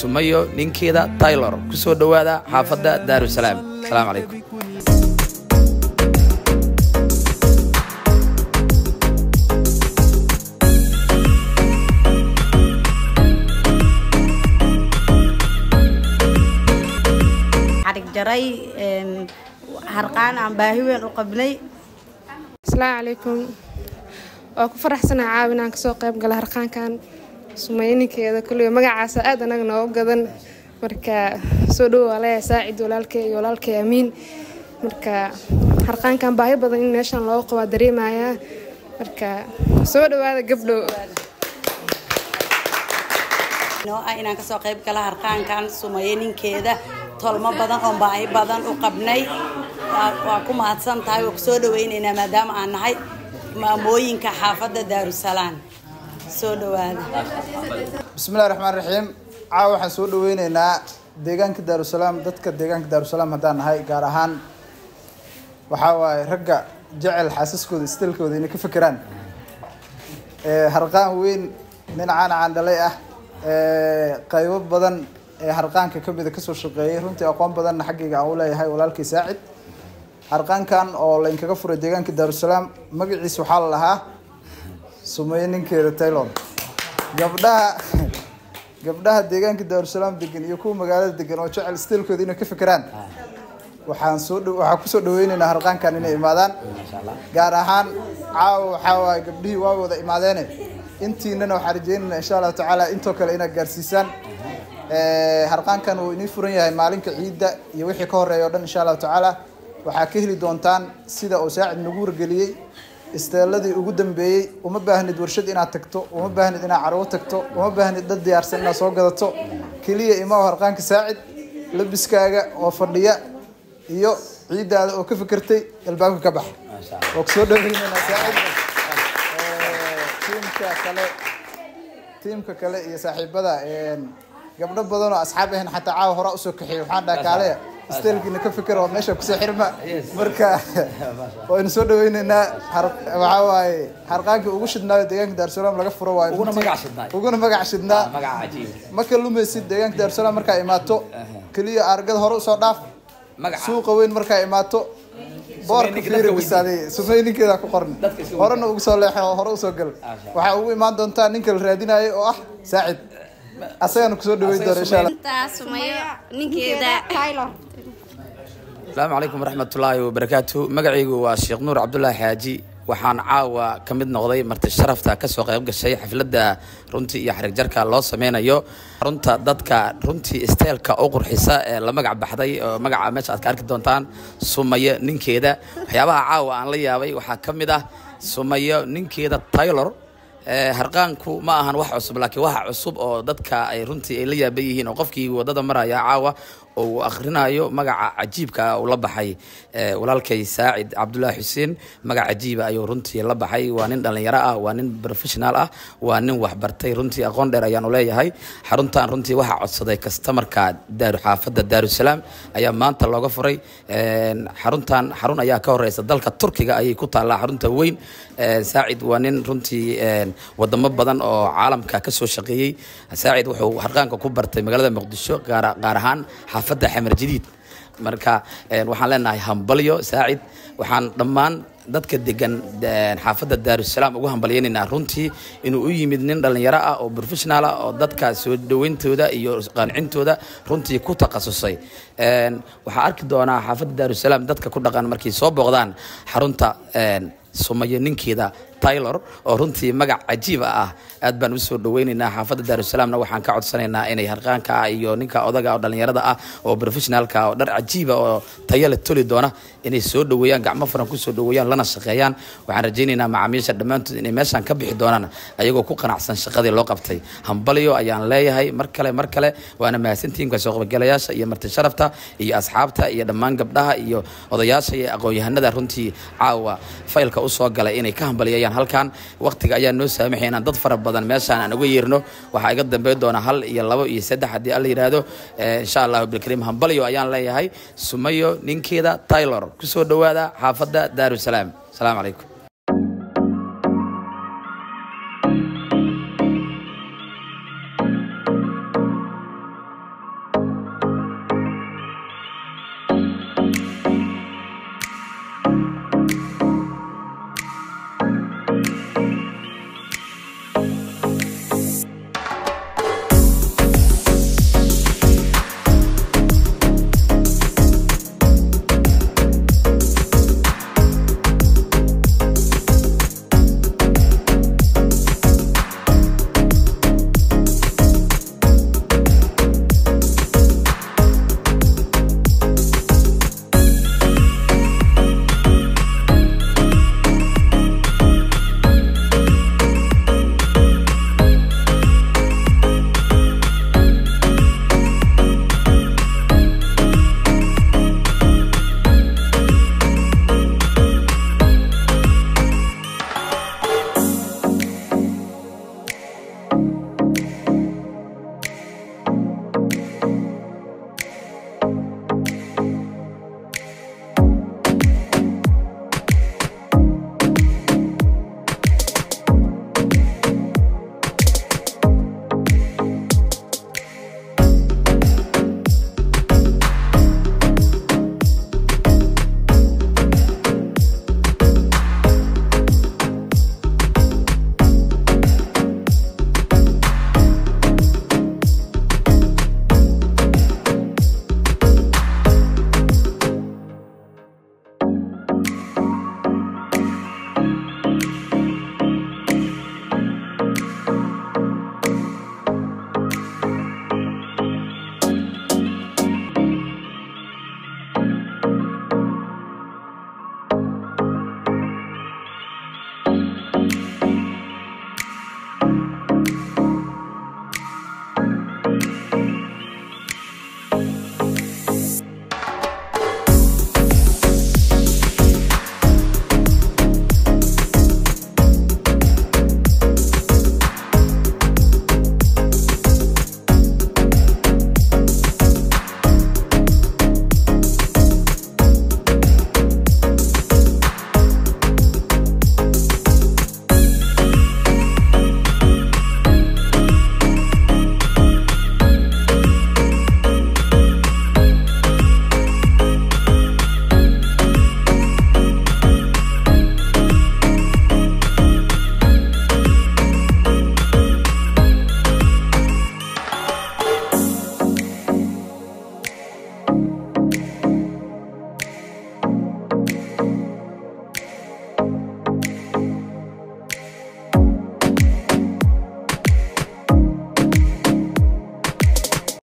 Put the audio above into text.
sumayo ninkeeda taylor ku soo dhowaada xaafadda daarusalaam asalaamu calaykum xarig jaray harqaan aan baahi weyn u qabnay asalaamu calaykum waa ku faraxsanaha caawi inaan kasoo qayb gala harqaankan sumayninkeeda kulliga magacaasa aad anaga nooga gadan marka soo dhowo waa leeyahay saacid walaalkay iyo walaalkay amiin marka harqaankan baahi badan in meeshan looga qabaa dareemayaa marka soo dhowaada gabdho noo ah inaan kasoo qayb gala harqaankan sumaye ninkeeda tolmo badan oo baahi badan u qabnay waa- waa ku mahadsan tahay waa kusoo dhawaynaynaa maadaama aan nahay maamooyinka xaafadda daarusalaam soo dhowaada bismillahi raxmaan raxiim caawa waxaan soo dhaweyneynaa deegaanka daarusalaam dadka deegaanka daarusalaam haddaan nahay gaar ahaan waxaa waaye ragga jecel xaasaskooda istilkooda inay ka fekeraan Ee, harqaan weyn nin caan caan dhalay ah ee, qaybo badan ee harqaanka ka mida kasoo shaqeeyay runtii aqoon badanna xaggayga aan u leeyahay walaalkay saacid harqaankan oo laynkaga furay deegaanka daarusalaam magaciisa waxaa la lahaa sumeeye ninkeeda taylor gabdhaha gabdhaha deegaanka daarusalaam degan iyo kuwa magaalada degan oo jecel stilkooda inay ka fekeraan waxaan soo dhow- waxaan kusoo dhaweyneynaa harqaankan inay imaadaan gaar ahaan caawa waxaa waaye gabdhihii waa wada imaadeene intiinana waxaan rajeynaynaa insha allahu tacaala intoo kale inaad gaarsiisaan Ee, harqaankan uu inii furan yahay maalinka ciidda iyo wixii ka horeeya o dhan insha allahu tacaala waxaa ka heli doontaan sida uu saacid nagu wargeliyey isteeladii ugu dambeeyey uma baahnid warshad inaad tagto uma baahnid inaad carwo tagto uma baahnid dad diyaarsan inaad soo gadato keliya ima harqaanka saacid labiskaaga oo fadhiya iyo ciiddaada oo ka fikirtay albaabka ka bax waa kusoo dhaweyneynaa saacid Ee, tiimka kale tiimka kale iyo saaxiibada een, gabdho badan oo asxaab ahayn xataa caawa hore usoo kaxeeyay waxaan dhaha kaale isteelkiina ka fikir oo meesha kusoo xirma marka waynu soo dhaweyneynaa har- waxaa waaye harqaankii ugu shidnaayo deegaanka daarusalaam laga furo waayo Uguna runtii. magac shidnaay. uguna magac shidnaa magaca cajiib ma ka lumaysid deegaanka daarusalaam markaa imaato keliya argada hore usoo dhaaf Magaca. suuqa weyn markaa imaato boorka ninka fiiri dadka bisaaday sumay ninkeeda ku qoran Dadka iska horena ugu soo leexo hore usoo gal waxaa ugu imaan doontaa ninka la raadinayo oo ah saacid asagana kusoo dhaweyn doona insha allah intaa sumayo ninkeeda taylor asalaamu calaykum waraxmatullaahi wabarakaatu magacaygu waa sheekh nuur cabdulaahi xaaji waxaan caawa ka mid noqday marti sharafta kasoo qayb gashay xafladda runtii iyo xarig jarka loo sameynayo runta dadka runtii isteelka u qurxisa ee la magac baxday oo magaca meesha aad ka arki doontaan sumayo ninkeeda waxyaabaha caawa aan la yaabay waxaa ka mid ah sumayo ninkeeda taylor Ee, harqaanku ma ahan wax cusub laakiin waxa cusub oo dadka ay runtii ay la yaaban yihiin oo qofkii wadada maraya caawa oo uu akhrinayo magaca cajiibka ah uu la baxay ee, walaalkay saacid cabdulaahi xuseen magac cajiiba ayuu runtii la baxay waa nin dhallinyaro ah waa nin professional ah waa nin waxbartay runtii aqoon dheer ayaanu leeyahay xaruntan runtii waxaa codsaday kastamarka daaru xaafadda daarusalaam ayaa maanta looga furay Een, xaruntan xarun ayaa ka horeysa dalka turkiga ayay ku taallaa xarunta weyn Een, saacid waa nin runtii een, wadamo badan oo caalamka ka soo shaqeeyey saacid wuxuu harqaanka ku bartay magaalada muqdisho gaar gaar ahaan xaafadda xamar jadiid marka een, waxaan leenahay hambalyo saacid waxaan dhammaan dadka degan een, xaafadda daarusalaam ugu hambalyaynaynaa runtii inuu u yimid nin dhallinyaro ah oo professional ah oo dadka soo dhaweyntooda iyo qancintooda runtii ku takhasusay Een, waxaa arki doonaa xaafadda daarusalaam dadka ku dhaqan markay soo booqdaan xarunta een, sumayo ninkeeda taylor oo runtii magac cajiiba ah aad baan usoo dhaweyneynaa xaafadda daarusalaamna waxaan ka codsanaynaa inay harqaanka iyo ninka odaga oo dhallinyarada ah oo professionaalka oo dhar cajiiba oo tayo la toli doona inay soo dhaweeyaan gacmo furan kusoo dhaweeyaan lana shaqeeyaan waxaan rajaynaynaa macaamiisha dhammaantood inay meeshaan ka bixi doonaan ayagoo ku qanacsan shaqadii loo qabtay hambalyo ayaan leeyahay mar kale mar kale waana mahadsantihiin kasoo qaybgalayaasha iyo marti sharafta iyo asxaabta iyo dhammaan gabdhaha iyo odayaasha iyo aqoon-yahanada runtii caawa faylka usoo galay inay ka hambaliyayaan halkan waqtiga ayaa noo saamaxay inaan dad fara badan meeshaan aan uga yeerno waxaa iga dambeyn doona hal iyo labo iyo saddex haddii alla yidhaahdo Eh, insha allahu bilkariim hambalyo ayaan leeyahay sumayo ninkeeda taylor kusoo dhawaada xaafadda daarusalaam asalaamu calaykum